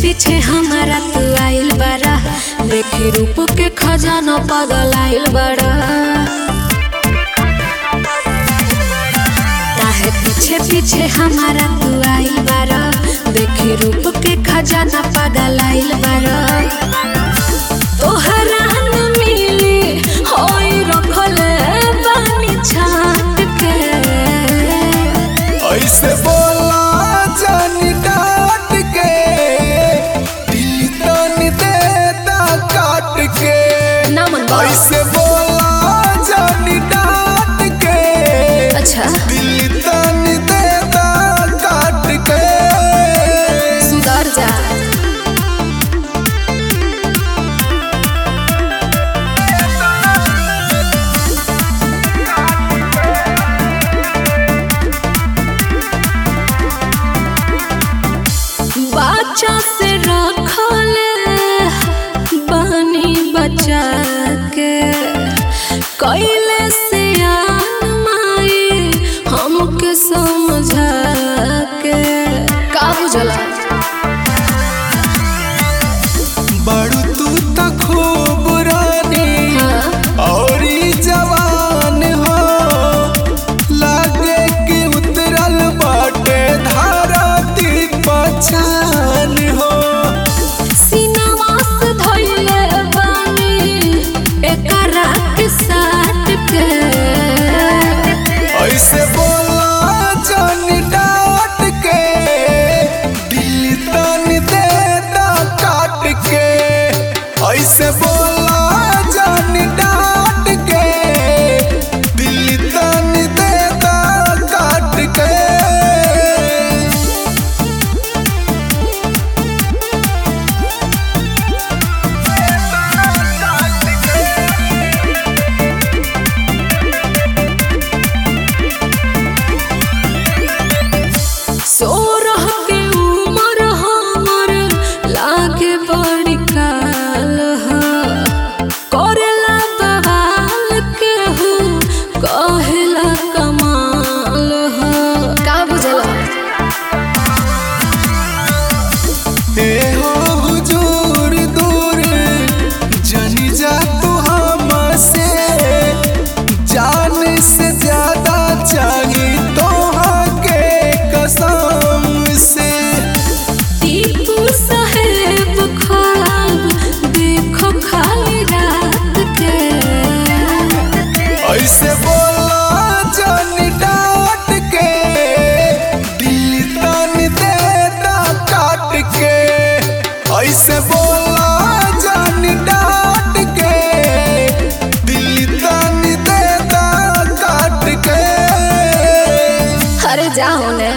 पीछे हमारा तू आइल बारा देखी रूप के खजाना पागल आइल बारा काहे पीछे पीछे हमारा तू आइल बारा देखी रूप के खजाना पागल आइल बारा तोहरा न मिली होई रखले बानी छाट के ऐसे बोला जानी डांट के दिल तन देता काट के ना मन बा। ऐसे बोला जानी डांट के अच्छा दिल तन देता काट के सुधर जा बच्चा से रखले बनी बचा के कैले से माई हमके समझा के का बुझला बड़ू तू त खूब रानी और ई जवान हो लागे कि उतरल बाटे धारती पछान हो सीनावा से धइले बानी एकरा के साथ के ऐसे बोला जानी डांट के दिल तन देता काट के ऐसे बोला जानी डांट के दिल तन देता काट के सोरह के उमर हमर लागे बड़ी काल ह करेला बवाल के हो कहेला कमाल ह का बुझला हे हो हुजूर दूर जनी जा तू हमसे जान से ज्यादा चाहिए तोहा के कसम से टीपू साहेब ख्वाब देखो खाली रात के ऐसे बोला जानी डांट के दिल तन देता काट के ऐसे बोला जानी डांट के दिल तन देता काट के अरे जाओ ने